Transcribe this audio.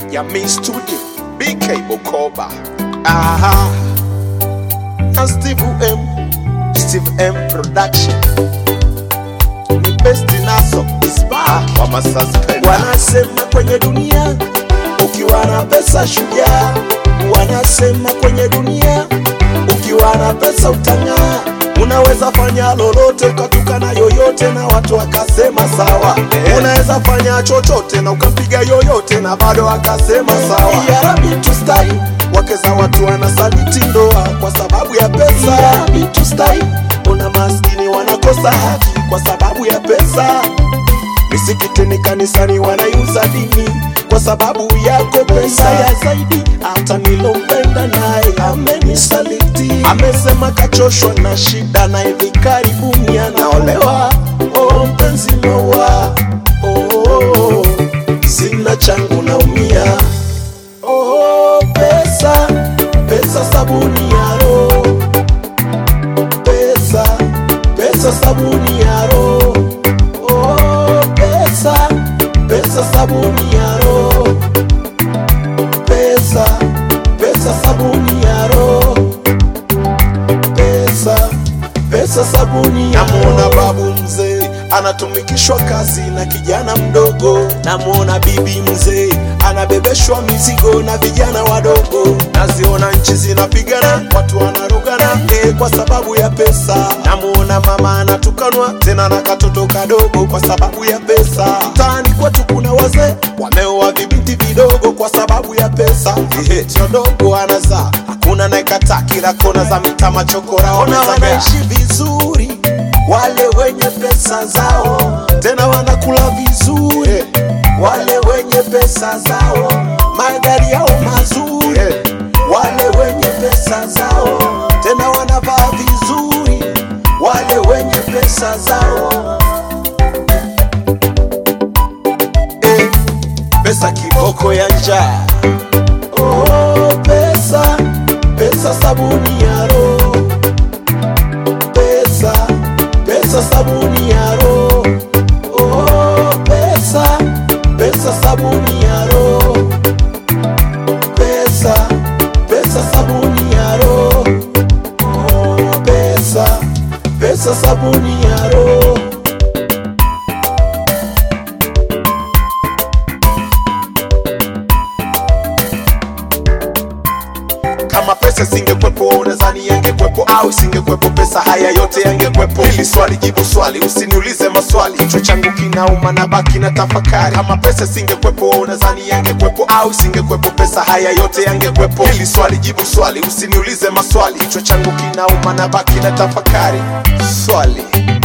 Jamii Studio, BK Bukoba. Aha. Na Steve M, Steve M Production. Ni best naso ispa wa masuspenda. Wanasema kwenye dunia ukiwa na pesa shujaa. Wanasema kwenye dunia ukiwa na pesa utang'aa. Unaweza fanya lolote ukatukana yoyote na watu wakasema sawa. Unaweza fanya chochote na ukampiga yoyote na bado akasema sawa. Ya Rabbi tustai, wake za watu wanasaliti ndoa kwa sababu ya pesa. Ya Rabbi tustai, una maskini wanakosa haki kwa sababu ya pesa. Misikitini, kanisani wanaiuza dini kwa sababu yako pesa ya zaidi. Hata nilompenda naye amenisaliti, amesema kachoshwa na shida na hivi karibuni anaolewa. Oh, mpenzi noa, oh, sina changu naumia. Oh, pesa pesa, sabuni ya roho, pesa pesa, sabuni ya roho Oh, pesa pesa sabuni ya roho pesa pesa sabuni ya roho pesa pesa sabuni ya namuona babu mzee anatumikishwa kazi na kijana mdogo namuona bibi mzee anabebeshwa mizigo na vijana wadogo naziona nchi zinapigana watu wanarogana eh, kwa sababu ya pesa namuona mama anatukanwa tena na katoto kadogo kwa sababu ya pesa mtaani kwetu kuna wazee wameoa vibinti vidogo kwa sababu ya pesa Ehe, sio dogo anazaa hakuna naekata kila kona za mita machokora ona wanaishi vizuri wale wenye pesa zao tena wanakula vizuri wale wenye pesa zao magari yao mazuri wale wenye pesa zao tena wanavaa vizuri wale wenye pesa zao eh, pesa kiboko ya njaa oh, pesa pesa sabuni ya roho pesa pesa sabuni ya roho oh, pesa pesa sabuni ya roho pesa pesa sabuni ya roho oh, pesa pesa sabuni ya roho kama pesa singekwepo unadhani yangekwepo au singekwepo pesa haya yote yangekwepo hili swali jibu swali usiniulize maswali kichwa changu kinauma na baki na tafakari kama pesa singekwepo unadhani yangekwepo au singekwepo pesa haya yote yangekwepo hili swali jibu swali usiniulize maswali kichwa changu kinauma na baki na tafakari swali